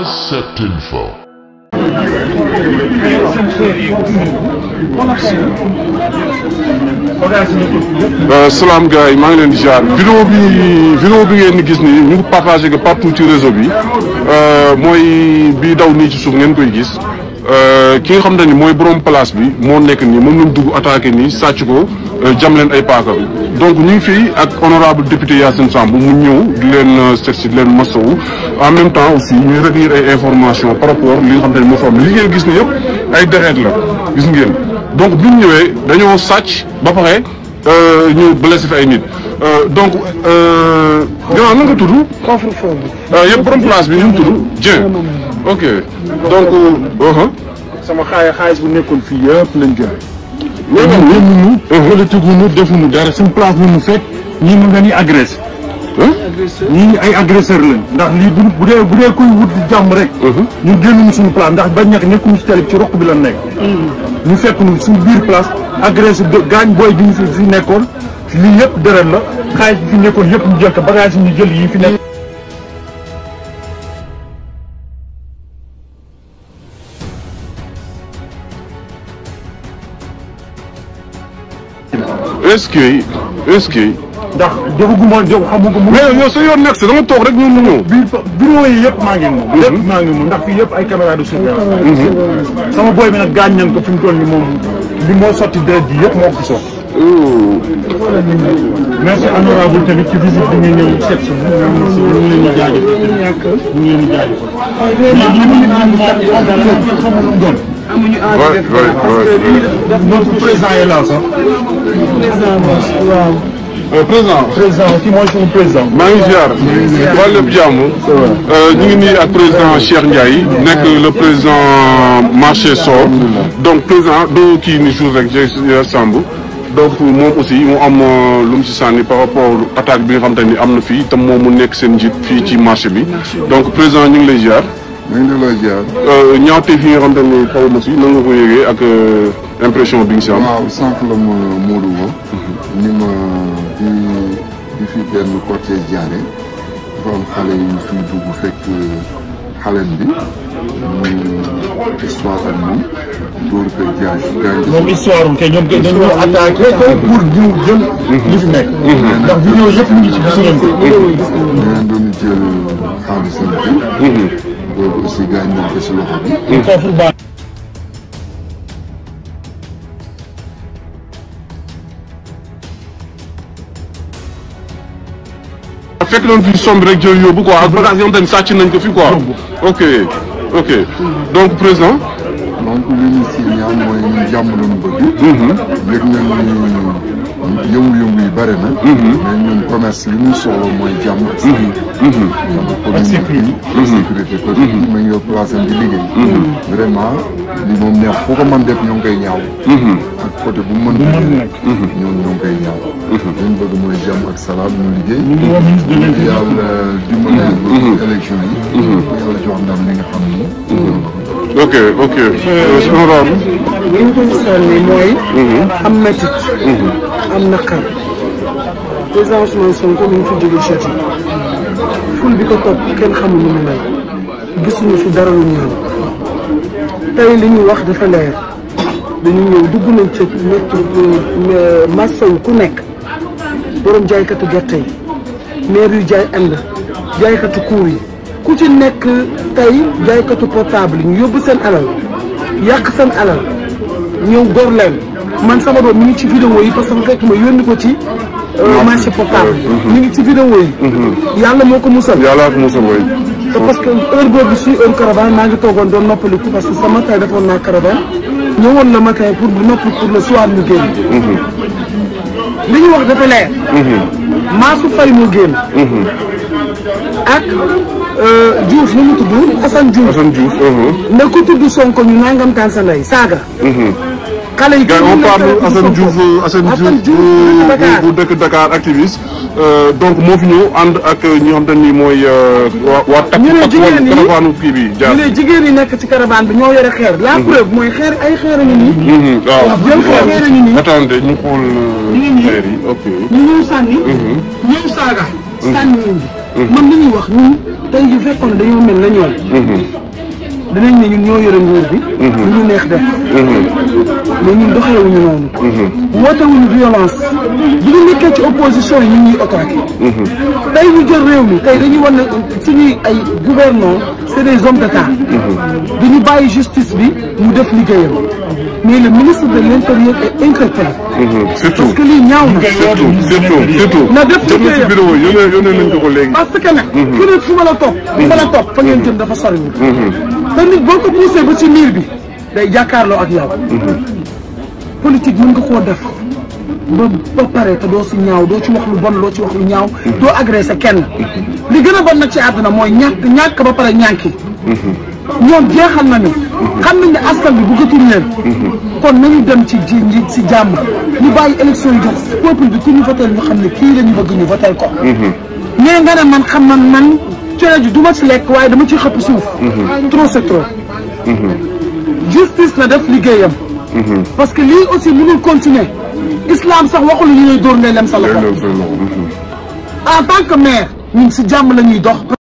Concept Info. salaam gars yi maa ngi leen di jaar vidéo bi vidéo bi ngeen di gis nii ñu ngi partagé que partout ci réseau bi mooy bii daw nii ci suuf ngeen koy gis ki nga xam ne ni mooy borom place bi moo nekk nii moom lañ dugg attaqué nii sàcc ko jam leen ay paaka donc ñu ngi fii ak honorable député Yacine Samb mu ñëw di leen seet si di leen masawu en même temps aussi ñuy recueillir ay informations par rapport li nga xam ne ni moo fa am li ngeen gis ne yëpp ay deret la gis ngeen donc bi ñu ñëwee dañoo sàcc ba pare ñu blessé fi ay nit donc gannaaw na nga tudd. coffre-fort bi. yëpp borom place bi ñu tudd Dieng. ok donc. sama xaay xaalis bu nekkoon fii yëpp lañ jël. loolu ñun ñëwuñu. politique wu ñu defuñu dara suñu place bu ñu fekk ñii mën nga ni agressé. ñii ay agresseur lañ. ndax lii bu bu dee bu dee koy wut jàmm rek. ñu génnuñu suñu place ndax bañ ñàkk nekkuñu si tali ci roq bi la nekk. ñu fekk ñu suñu biir place agressé gaañ booy bi ñu fi fi nekkoon lii yëpp deret la xaalis bi fi nekkoon yëpp ñu jël ko bagage yi ñu jël yi fi nekk. est-ce que est-ce que. ndax defaguma jox xamuma mu. mais yow sa yoon nekk si da nga toog rek ñun ñu ñëw. biir bureau yi yëpp maa ngi moom. yëpp maa ngi moom ndax fii yëpp ay caméra de surveillance. sama boy bi nag gaañ nañ ko fi mu toll nii moom li moo sotti deret ji yëpp moo ko fi sotti. merci honorable tamit ci visite bi nga ñëw seet si ñu ngi leen di jaajëfal ñu ngi leen di jaajëfal. mais li mu ngi xamul lu mu doon. amuñu waay envie waay waay. notre président est là sax. président waaw. président. président ki mooy suñu président. maa ngi ziar. waa lépp jàmm. ñu ngi nii ak président Cheikh Ndiaye. nekk le président marché Sor. donc président doo kii ni jour rek Cheikh Samb. donc moom aussi mu am lu mu ci sànni par rapport attaque bi nga xam te ni am na fii te moom mu nekk seen njiit fii ci marché bi. donc président ñu ngi lay ziar. ñu ngi lay ziar. ñaawteef yi nga xam te ni xaw ma si nan nga ko yëgee ak impression bi nga si am. waaw sànq la ma Modou woo. ni ma di di fi benn cortège jaare dafa am xale yu fiy dugg fekk xalen bi mu histoire ak moom dóor ko jaaj gaañ moom histoire am kay ñoom kay dañoo attaqué pour ñu jël li fi nekk. ndax vidéo yëpp ñu ngi ci gis ngeen ko. ñeneen doon jël xaalisam bi boobu aussi gaañ nañ ko si loxo bi coffre baa fekk nañ fi sombi rek jël yóbbu quoi ak bagage yoo xam te ni sàcc nañ ko fi quoi. ok ok donc président. donc li ñu si ñaan mooy ñun jàmm lañu bëgg yëg nañ ni yëngu-yëngu yi bëri na mais ñun commerce li ñuy soxla mooy jàmm ak sécurité sécurité sécurité parce que ma ngi yor place am di liggéey vraiment li moom neex foo ko mën def ñoo ngi koy ñaaw ak côté bu mu mën nekk ñoom ñoo ngi koy ñaaw li ñu bëgg mooy jàmm ak salaam ñu liggéey woo ministre de l'Intérieur. yàlla dimbali ba élection yi yàlla jox ndam li nga xam ni ok ok. honorable. li ñu ko sànni mooy. am métit. am naqar. président Ousmane Sonko mi ngi fi jóge Chati. ful bi ko topp kenn xamul lu mu mel. gisuñu fi dara lu ñaaw. tey li ñu wax dafa leer. dañu ñëw dugg nañ ci métti massaw ku nekk. borom jaaykatu gerte yi. maire yu jaay ànd. jaaykatu kuur yi. ku ci nekk tey jaaykatu portable yi ñu yóbbu seen alal yàq seen alal ñëw gor leen man sama doom mi ngi ci vidéo yi parce que fekk ma yónni ko ci marché portable mi ngi ci vidéo yi yàlla moo ko musal yàlla ak Moussa Mbaye. te parce que heure boobu suy heure caravane maa ngi toogoon doon noppaliku parce que sa matin defoon naa caravane ñëwoon le matin pour noppi pour le soir ñu génn li ñu wax dafa leer maasu fay mu génn ak Diouf nu mu tudd Assane Diouf Assane Diouf. ne ku tudd Sonko ñu nangam taan sa ndey saaga xale yi gars on parle Assane Diouf Assane Assane Diouf Diouf Dakar. bu bu dëkk Dakar activiste donc moo fi ñëw ànd ak ñi nga xam te ni mooy waa waa takk ñu ne ak jigéen ñi- caravane kii bi jaar. ñu ne jigéen yi nekk ci caravane bi ñoo yore xeer la preuve mooy xeer ay xeer a ngi nii Mhm, waaw jël xeer xeer a ngi nii attendez ñu xool ngi nii. xeer yi ok. ñu ñëw sànni ñëw saaga sànni ñu ngi man li ñuy wax ñun tey yu fekkoon ne dañoo mel na ñoom dinañ ne ñun ñoo yore nguur bi lu ñu neex def mais ñun doxewuñu noonu wootewuñu violence bu ñu nekkee ci opposition yi ñun ñuy attaqué tey ñu jël réew mi tey dañuy wan ne suñuy ay gouvernants c'est des hommes d'état dañu bàyyi justice bi mu def liggéeyam mais le ministre de l'intérieur est inculpé surtout parce que lii ñaaw na surtout surtout surtout na def jot na ci liggéeyam. vidéo yónnee yónnee nañ ko ko léegi parce que nag ku ne fu ma la topp fa la topp fa ngeen jëm dafa sori te nit boo ko poussé ba ci miir bi day jàkkaarloo ak yow politique mën nga koo def ba ba pare te doo si ñaaw doo ci wax lu bon doo ci wax lu ñaaw doo agressé kenn li gën a bon nag ci àdduna mooy ñàkk ñàkk ba pare ñànki ñoom jeexal nañu xam nañ ne askan bi bëggatul leen kon nañu dem ci ji nji si jàmm ñu bàyyi élection yi jox peuple bi ku ñu votel ñu xam ne kii la ñu bëgg ñu votel ko mais nga ne man xam man man cere ji du ma ci lekk waaye dama ci xëpp suuf trop c'est trop justice na def liggéeyam parce que lii aussi mënul continuer islam sax waxul ñu lay dóor ngay lem sa loxo loolu en tant que maire ñun si jàmm la ñuy dox